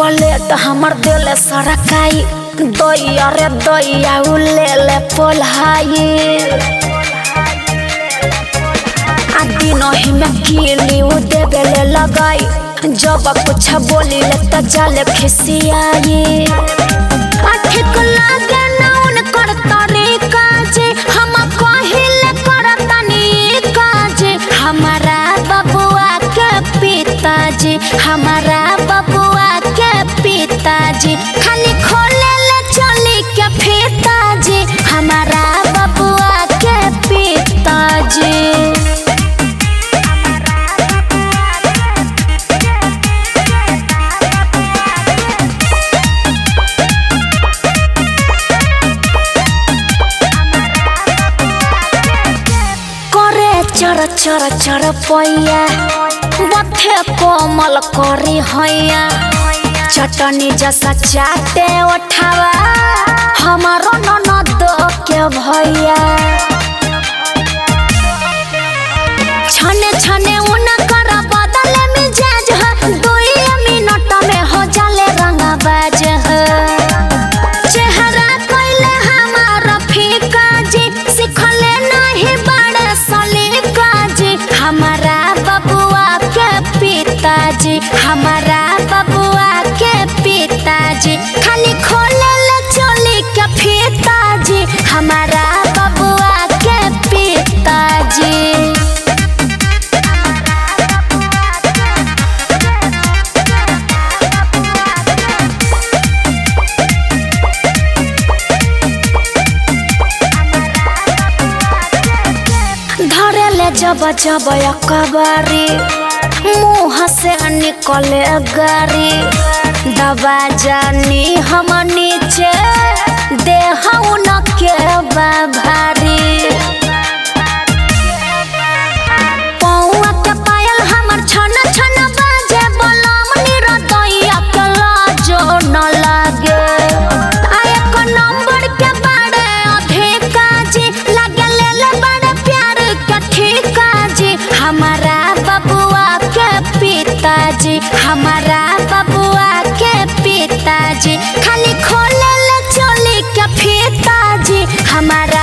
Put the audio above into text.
plate हमर दिल सरकाई दैया रे दैया उ ले ले पोल्हाई आ दिनही में कीली उ देवे ले लगाई जब कुछ बोली ले त जाले खिसियाई आ ठीक लागे ना उनकर तरीका जे हम कहिले करतनी काजे हमारा बबुआ के पिताजी हमारा बबुआ के पिताजी खाली खोले ले चली के पिताजी हमारा बबुआ के पिताजी करे चर चर चर पैया बथे कोमल करी हैया चटनी जैसा चाटे उठावा हमारो ननद के भैया छने छने उनकर बदल मिजाज ह दुई मिनट में हो जाले रंगबाज ह चेहरा कइले हमार फीका जी सिखले नहीं बड़े सलीका जी हमारा बबुआ के पिताजी हमारा बबुआ के पिताजी खाली खोले ले चोली के फीताजी हमारा बबुआ के पिताजी धरे ले जब जब अकबारी मुँह से निकले गारी दबा जानी हम नीचे देह न के बा भारी पौआ के पायल हमर छन छन बाजे बलम निरदैया के लाजो न लागे आ एक नंबर के बारे अधिका जी लगे ले ले बड़े प्यार के ठीका जी हमारा बबुआ के पिताजी हमारा बबुआ के पिताजी खाली खोले ले चोली के फीताजी हमारा